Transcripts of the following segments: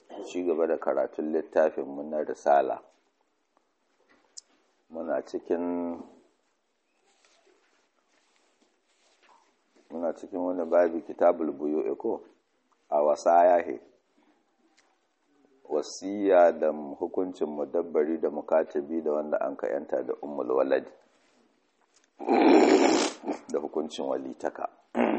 ci gaba da karatun littafin na risala muna cikin muna cikin wani babi kitabul buyu iko a wasa yahe wasiya da hukuncin mudabbari da mukatabi da wanda an ka yanta da ummul walad da hukuncin walitaka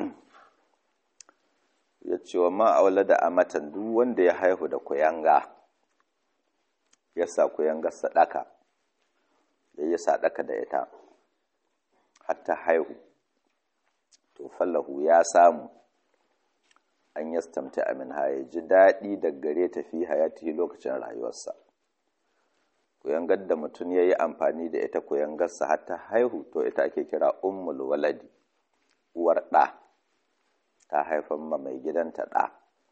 ya ce wa ma'aula da amatan duk wanda ya haihu da kuyanga ya sa kuyanga sadaka ya yi sadaka da ita hatta haihu to fallahu ya samu an yastamta amin ya ji daɗi da gare ta fi hayati lokacin rayuwarsa kuyangar da mutum ya yi amfani da ita kuyangarsa hatta haihu to ita ake kira ummul waladi uwar ɗa ta haifan ma mai gidanta ɗa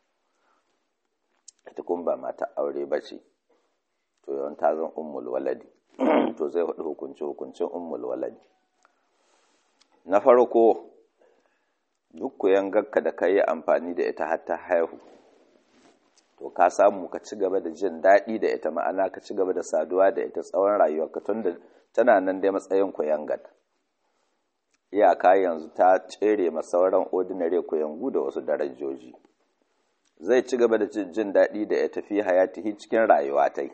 ita kun ba mata aure ba ce to yawan ta zan ummul waladi to zai hudu hukunci hukuncin ummul waladi na farko duk kuyangarka da ka yi amfani da ita har ta haihu to ka samu ka ci gaba da jin daɗi da ita ma'ana ka ci gaba da saduwa da ita tsawon rayuwarka tun da tana nan dai matsayin kuyangar iyaka yanzu ta tsere ma sauran ordinary kuyangu da wasu darajoji zai ci gaba da jin daɗi da ya tafi hayatihi cikin rayuwa ta yi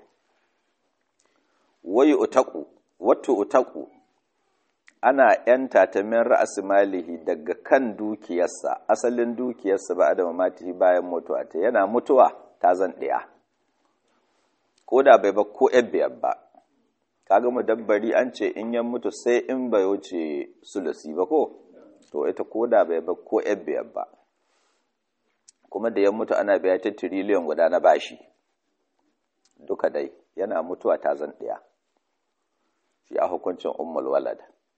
wayi utaku wato utaku ana yanta ta min ra'asi malihi daga kan dukiyarsa asalin dukiyarsa ba da mamatihi bayan mutuwa ta yana mutuwa ta zan ɗaya ko da bai ba ko biyar ba kaga mudabbari an ce in yan mutu sai in bai wuce sulusi ba ko to ita ko da bai ba ko biyar ba kuma da yan mutu ana biya ta tiriliyan guda na bashi duka dai yana mutuwa ta zan ɗaya shi a hukuncin ummul walad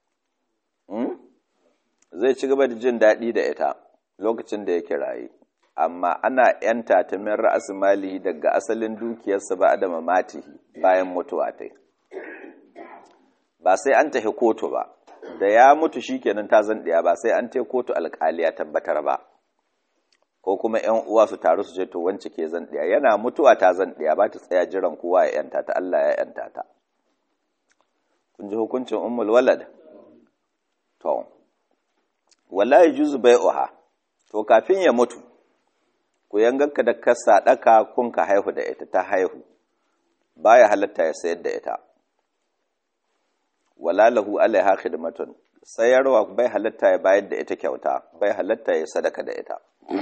zai ci gaba da jin daɗi da ita lokacin da yake raye amma ana ‘yanta ta min ra'as malihi daga asalin dukiyarsa ba da mamatihi bayan mutuwa ta ba sai an tafi kotu ba da ya mutu shikenan ta zan ɗaya ba sai an tai kotu alƙali ya tabbatar ba ko kuma ‘yan uwa su taru su ce to wance ke zan ɗaya yana mutuwa ta zan ɗaya ba ta tsaya jiran kowa ya ‘yanta ta Allah ya ‘yanta ta kun ji hukuncin ummul walad to wala yajuzu bai'uha to kafin ya mutu ku yanganka da ka sadaka kun ka haihu da ita ta haihu baya halatta ya sayar da ita wala lahu alaiha khidmatun sayarwa bai halatta ya bayar da ita kyauta bai halatta ya sadaka da ita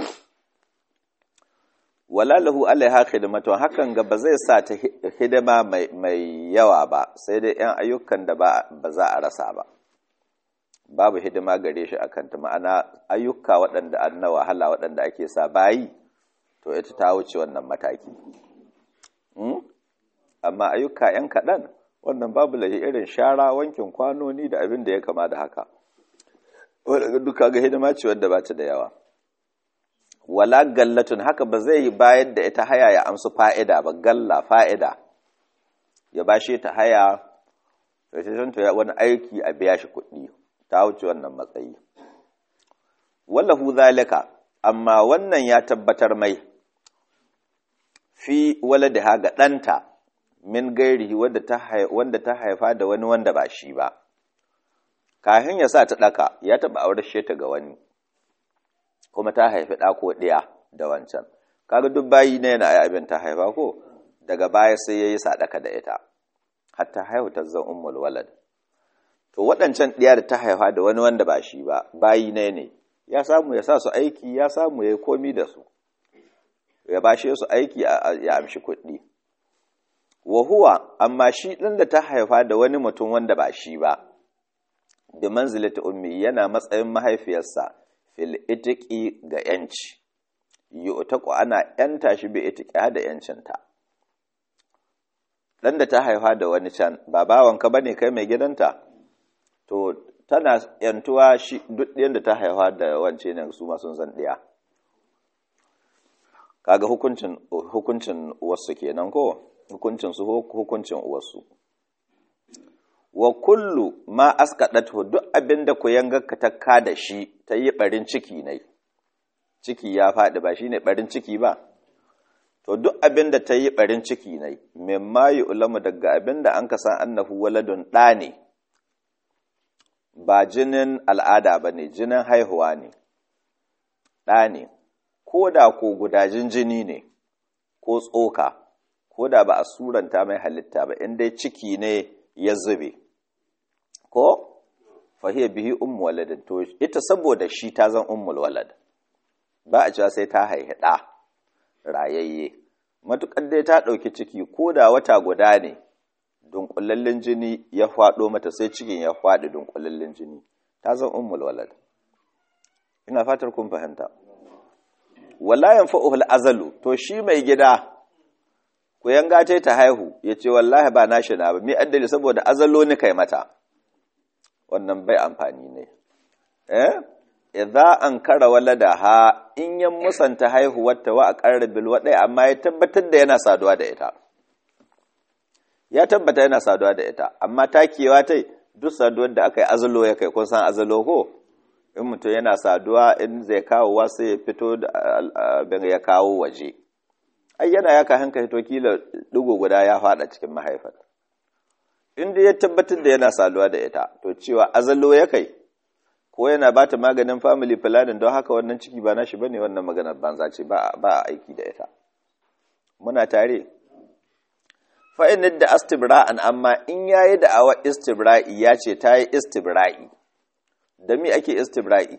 wala lahu alaiha khidmatun hakan ga ba zai sa ta hidima mai yawa ba sai dai yan ayyukan da ba za a rasa ba babu hidima gare shi akan ta ma'ana ayyuka waɗanda an na wahala waɗanda ake sa bayi to ita ta wuce wannan mataki amma ayyuka ‘yan kaɗan wannan babu lahi irin shara wankin kwanoni da abin da ya kama da haka wadda duka ga hidima ce wadda ba ta da yawa wala gallatun haka ba zai bayar da ita haya ya amsu fa'ida ba galla fa'ida ya bashe ta haya ya wani aiki a biya shi kuɗi ta wuce wannan matsayi wallahu zalika amma wannan ya tabbatar mai fi waladaha ga ɗanta min gairihi wanda ta haifa da wani wanda ba shi ba kafin ya sa ta ɗaka ya taɓa aurar ta ga wani kuma ta haifi ɗa ko ɗaya da wancan kaga duk bayi na yana abin ta haifa ko daga baya sai ya yi sadaka da ita hatta haihu ta zan ummul walad to waɗancan ɗiya da ta haifa da wani wanda ba shi ba bayi ne ne ya samu ya sa su aiki ya samu ya yi komi da su ya bashe su aiki ya amshi kuɗi wa huwa amma shi ɗin da ta haifa da wani mutum wanda ba shi ba da manzilata ummi yana matsayin mahaifiyarsa fil itiqi ga yanci yu'taqu ana yanta shi bi itiqi da yancinta dan da ta haifa da wani can ba bawanka bane kai mai gidanta to tana yantuwa shi duk yadda ta haifa da wance ne su ma sun san ɗaya kaga hukuncin hukuncin uwarsu kenan ko hukuncin su hukuncin uwarsu wa kullu ma askadatu duk abinda ku yangarka ta ka da shi ta yi barin ciki ne ciki ya faɗi ba shine barin ciki ba to duk abin da ta yi barin ciki ne mimma ulamu daga abin da an kasan annahu waladun ɗa ne ba jinin al'ada ba ne jinin haihuwa ne ɗa ne ko da ko gudajin jini ne ko tsoka ko da ba a suranta mai halitta ba in dai ciki ne ya zube ko fahiyar bihi ummu waladin to ita saboda shi ta zan ummul walad ba a cewa sai ta haihi ɗa rayayye matuƙar dai ta ɗauki ciki ko da wata guda ne dunkulallin jini ya faɗo mata sai cikin ya faɗi dunkulallin jini ta zan ummul walad ina fatar kun fahimta wala yanfa'uhul azalu to shi mai gida ku yanga ta ta haihu ya ce wallahi ba nashi na ba mi addali saboda azalo ni kai mata wannan bai amfani ne eh idza an kara walada ha in yan musanta haihuwar ta wa aqarrabil wadai amma ya tabbatar da yana saduwa da ita ya tabbata yana saduwa da ita amma takewa tai duk saduwar da aka yi azalo ya kai kun san azalo ko in mutum yana saduwa in zai kawo wasu ya fito da ya kawo waje ai yana ya ka hanka hito kila digo guda ya fada cikin mahaifar in dai ya tabbatar da yana saduwa da ita to cewa azalo ya kai ko yana ba ta maganin family planning don haka wannan ciki ba nashi bane wannan maganar banza ce ba a aiki da ita muna tare fa'in da astibra'an amma in yayi da awa istibra'i ya ce ta yi istibra'i da mi ake istibra'i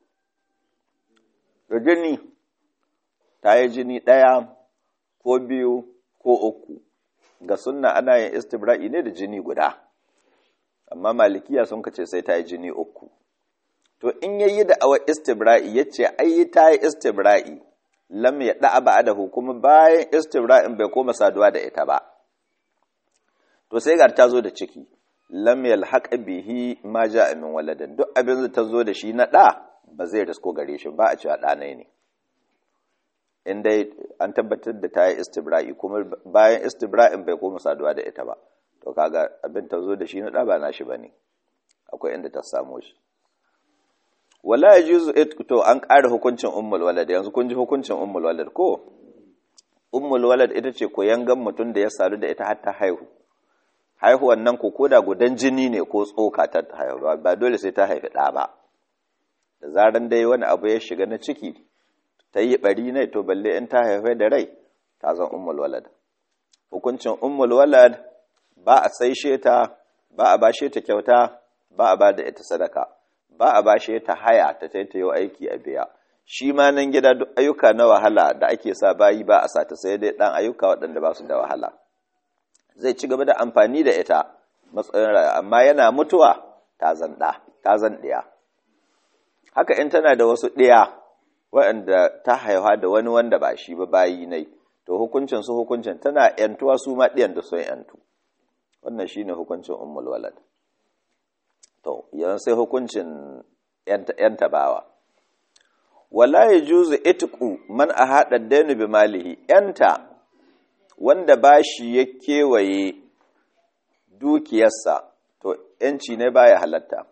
da jini ta yi jini ɗaya ko biyu ko uku ga sunna ana yin istibra'i ne da jini guda amma malikiya sun kace sai ta yi jini uku to in yayi da awa istibra'i ya ce ai ta yi istibra'i lam ya da'a ba da kuma bayan istibra'in bai koma saduwa da ita ba to sai ga ta zo da ciki lam yalhaq bihi ma ja'a min waladin duk abin da ta zo da shi na da ba zai risko gare shi ba a cewa da ne in dai an tabbatar da ta yi istibra'i kuma bayan istibra'in bai koma saduwa da ita ba to kaga abin ta zo da shi na da ba nashi bane akwai inda ta samu shi wala yajuzu to an ƙara hukuncin ummul walad yanzu kun ji hukuncin ummul walad ko ummul walad ita ce koyangan mutum da ya sadu da ita har ta haihu haihuwan nan ko koda gudan jini ne ko tsoka ta haihuwa ba dole sai ta haifi ɗa ba da zaran dai wani abu ya shiga na ciki ta yi ɓari ne to balle in ta haifai da rai ta zan ummul walad hukuncin ummul walad ba a saishe ta ba a bashe ta kyauta ba a ba da ita sadaka ba a bashe ta haya ta taitayo aiki a biya shi ma nan gida duk ayyuka na wahala da ake sa bayi ba a sata sai dai ɗan ayyuka waɗanda ba su da wahala zai ci gaba da amfani da ita matsayin rayuwa amma yana mutuwa ta zan ɗa ta zan ɗiya haka in tana da wasu ɗiya waɗanda ta haihuwa da wani wanda ba shi ba bayi nai to hukuncin su hukuncin tana yantuwa su ma ɗiyan da sun yantu wannan shine hukuncin ummul walad to yanzu sai hukuncin yanta bawa wala yajuzu itqu man ahada dainu bi malihi yanta wanda bashi ya kewaye dukiyarsa to yanci ne baya halatta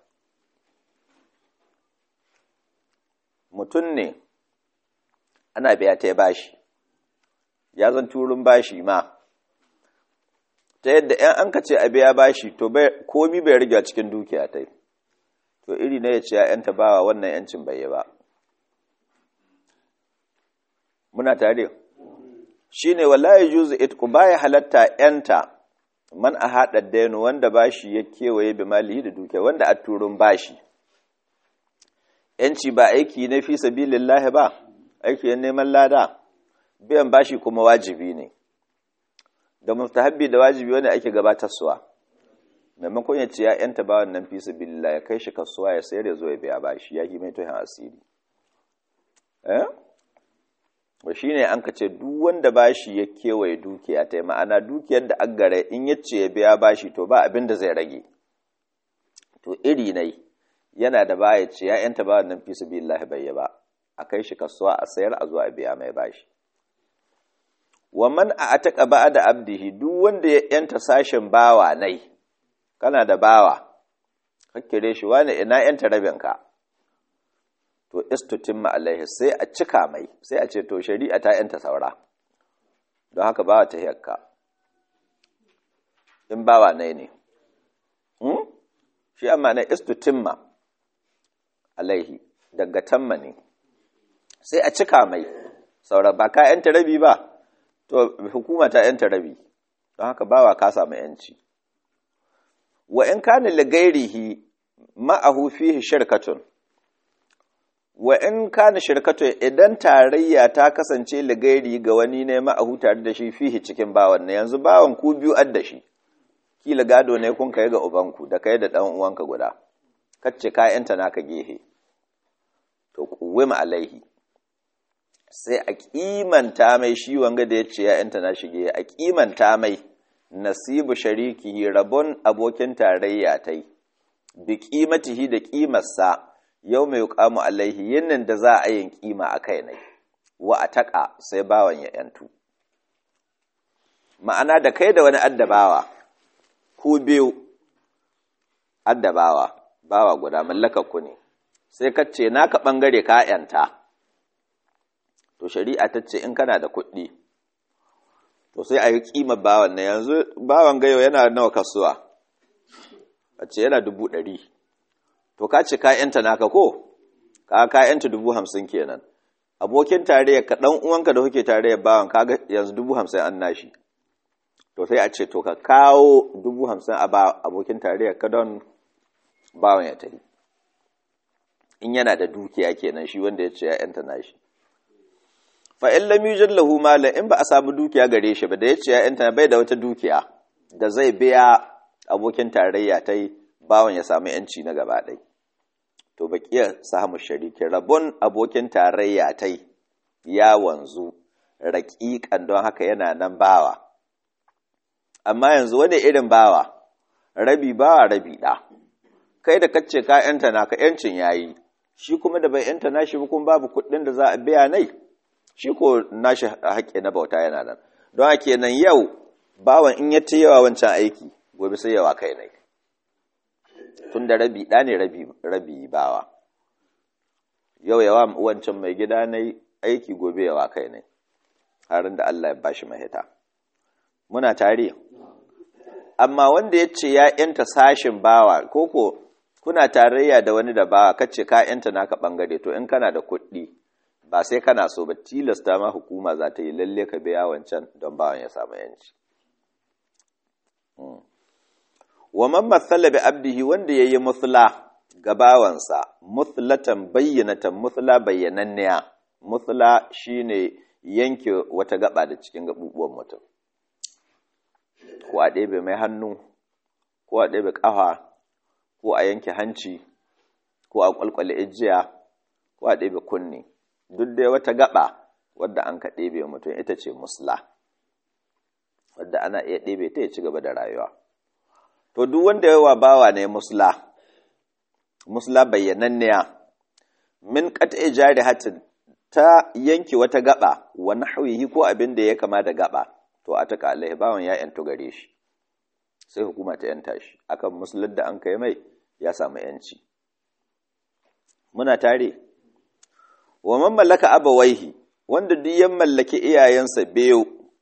mutum ne ana biya ta bashi ya zan turun bashi ma ta yadda ‘yan an ka ce a biya bashi to komi bai riga cikin dukiya ta to iri na ya ce ‘ya'yanta bawa wannan ‘yancin bai yi ba muna tare shi ne wallahi juzu itku baya halatta ‘yanta man a haɗa dainu wanda bashi ya kewaye bi malihi da dukiya wanda a turun bashi ‘yanci ba aiki na fi sabilillahi ba aiki ya neman lada biyan bashi kuma wajibi ne da mustahabbi da wajibi wanda ake gabatarsuwa maimakon ya ce ya yanta ba wannan fi sabilillah ya kai shi kasuwa ya sayar ya zo ya biya bashi ya yi mai tuhin asiri eh ba shine an ka ce duk wanda bashi ya kewaye dukiya ta ma'ana dukiyar da aggare in ya ce ya biya bashi to ba abin da zai rage to iri nai yana da baya ce ya yanta ba wannan fi sabilillah bai ba a kai shi kasuwa a sayar a zo a biya mai bashi wa man a ataka ba da abdihi duk wanda ya yanta sashen bawa nai kana da bawa kakkire shi wani ina yanta rabinka to istutimma alaihi sai a cika mai sai a ce to shari'a ta yanta saura don haka bawa ta hiyarka in bawa ne ne shi amma na istutimma alaihi daga tamma ne sai a cika mai saura ba ka yanta rabi ba to hukuma ta yanta rabi don haka bawa ka samu yanci wa in kana ligairihi ma'ahu fihi shirkatun wa in kana shirkatun idan tarayya ta kasance ligairi ga wani ne ma'ahu tare da shi fihi cikin bawan ne yanzu bawan ku biyu adda shi kila gado ne kun kai ga ubanku da kai da dan uwanka guda kacce kayanta naka gehe to kuwima alaihi sai a kimanta mai shi wanga da yace ya'yanta na shige a kimanta mai nasibu shariki rabon abokin tarayya tai bi qimatihi da kimarsa yau mai yuqamu alaihi yinnin da za a yin kima a kai ne wa ataka sai bawan ya yantu ma'ana da kai da wani addabawa ku biyu addabawa bawa guda mallakar ku ne sai ka ce naka bangare ka yanta to shari'a ta ce in kana da kuɗi to sai a yi ƙimar bawan na yanzu bawan gayo yana nawa kasuwa a ce yana dubu ɗari to ka ce ka'yanta naka ko ka ka'yanta dubu hamsin kenan abokin tarayya ka ɗan uwanka da kuke tarayya bawan ka yanzu dubu hamsin an nashi to sai a ce to ka kawo dubu hamsin a abokin tarayya ka don bawan ya tari in yana da dukiya kenan shi wanda ya ce ya yanta nashi fa in lam yujad lahu mala in ba a samu dukiya gare shi ba da yace ya yanta bai da wata dukiya da zai biya abokin tarayya tai bawan ya samu yanci na gaba ɗai to baqiya samu shariki rabon abokin tarayya tai ya wanzu raƙiƙan don haka yana nan bawa amma yanzu wani irin bawa rabi bawa rabi ɗa kai da kace ka yanta naka yancin yayi shi kuma da bai yanta nashi ba kuma babu kuɗin da za a biya nai shi ko nashi haƙƙi na bauta yana nan don haka nan yau bawan in ya ta yawa wancan aiki gobe sai yawa kai ne tun da rabi ɗa ne rabi bawa yau yawa wancan mai gida na aiki gobe yawa kai ne harin da Allah ya bashi mahita muna tare amma wanda ya ce ya yanta sashin bawa koko kuna tarayya da wani da bawa kace ka yanta naka bangare to in kana da kuɗi ba sai kana so ba tilasta ma hukuma za ta yi lalle ka biya wancan don bawan ya samu yanci wa man mathala bi abdihi wanda yayi muthla ga bawansa muthlatan bayyanatan muthla bayyananniya muthla shine yanke wata gaba da cikin gabubuwan mutum ko a ɗebe mai hannu ko a ɗebe ƙafa ko a yanke hanci ko a ƙwalƙwale ijiya ko a ɗebe kunne duk dai wata gaba wadda an ka ɗebe mutum ita ce musla wadda ana iya ɗebe ta ya ci gaba da rayuwa to duk wanda yawa bawa ne musla musla bayyananniya min qat'i jarihatin ta yanki wata gaba wa nahwihi ko abin da ya kama da gaba to a taka alaihi bawan ya yanto gare shi sai hukuma ta yanta shi akan musular da an kai mai ya samu yanci muna tare wa man mallaka abawaihi wanda duk ya mallaki iyayensa biyu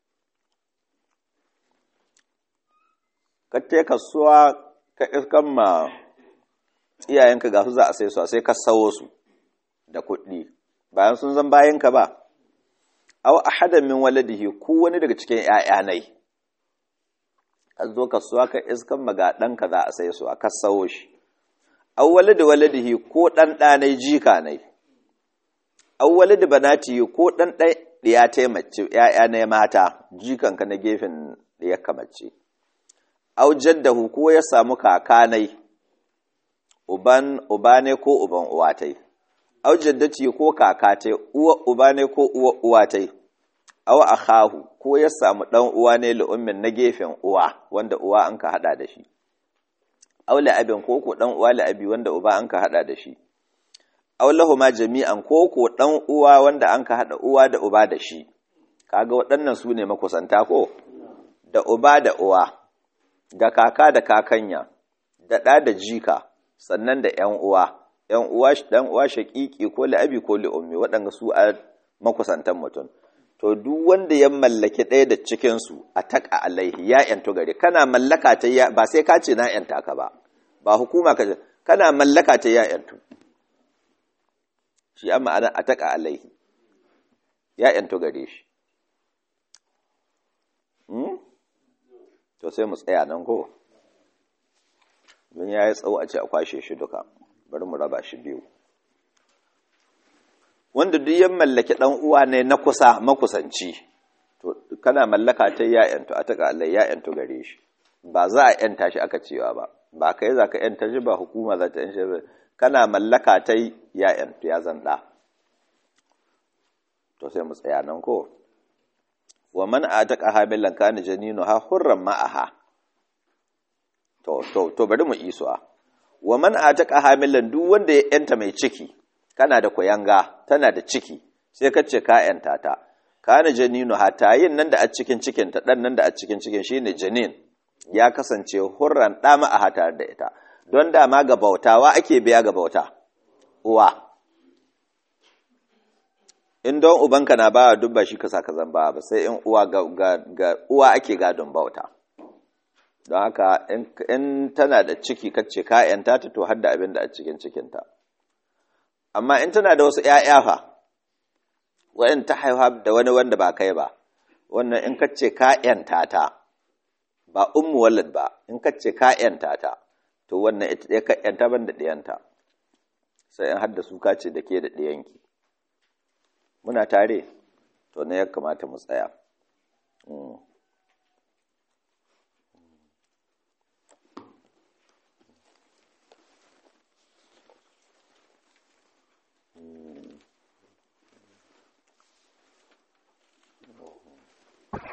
ka te kasuwa ka iskan ma iyayenka ga su za a sai su sai ka sawo su da kuɗi bayan sun zan bayanka ba aw ahadan min waladihi ko wani daga cikin ƴaƴa nai ka zo kasuwa ka iskan maga ɗanka za a sai su a ka sawo shi aw waladi waladihi ko ɗan ɗanai jika nai awwali da banati ko dan ɗai ɗiya ta mace ‘ya'ya na mata jikanka na gefen ɗiyarka mace au jaddahu ko ya samu kakanai uban uba ne ko uban uwa tai au jaddati ko kaka tai uwa uba ne ko uwa uwa tai au akhahu ko ya samu dan uwa ne lu'ummin na gefen uwa wanda uwa an ka hada da shi au la'abin ko ko dan uwa la'abi wanda uba an ka hada da shi aulahu ma jami'an ko ko dan uwa wanda an ka hada uwa da uba da shi kaga waɗannan su ne makusanta ko da uba da uwa da kaka da kakanya da ɗa da jika sannan da ƴan uwa ƴan uwa dan uwa shaƙiƙi ko la'abi ko li'ummi waɗanda su a makusantan mutum to duk wanda ya mallaki ɗaya da cikinsu a taƙa alaihi ya ‘yantu gare kana mallaka ta ya ba sai ka ce na ‘yanta ka ba ba hukuma ka kana mallaka ta ya ‘yantu shi amma ana a taƙa alaihi ya ‘yantu gare shi to sai mu tsaya nan ko don ya yi tsawo a ce a kwashe shi duka bari mu raba shi biyu wanda duk ya mallaki ɗan uwa ne na kusa makusanci to kana mallaka ta ya'yantu a taka Allah ya'yantu gare shi ba za a yanta shi aka cewa ba ba kai za ka yanta shi ba hukuma za ta yanta shi kana mallaka ta ya'yantu ya zan ɗa to sai mu tsaya nan ko wa man ataka hamilan kana janinu ha hurran ma'aha to to to bari mu isuwa wa man ataka hamilan duk wanda ya yanta mai ciki kana da kuyanga tana da ciki sai ka ce ka yanta ta kana janinu hatayin nan da a cikin cikin ta dan nan da a cikin cikin shine janin ya kasance hurran da ma a hatar da ita don dama ga bautawa ake biya ga bauta uwa in don ubanka na bawa duk ba shi ka saka zan ba sai in uwa ga, ga, uwa ake gadon bauta don haka in tana da ciki kace ka yanta ta to har da abin da a cikin cikinta amma in tana da wasu ‘ya'ya fa, wa'in ta haifa da wani wanda ba kai ba, wannan in kace ka ‘yanta ta, ba ummu walad ba, in kace ka ‘yanta ta, to wannan ita ɗaya ka ‘yanta ban da ɗiyanta, sai in hadda su kace da ke da ɗiyanki. Muna tare, to na ya kamata mu tsaya.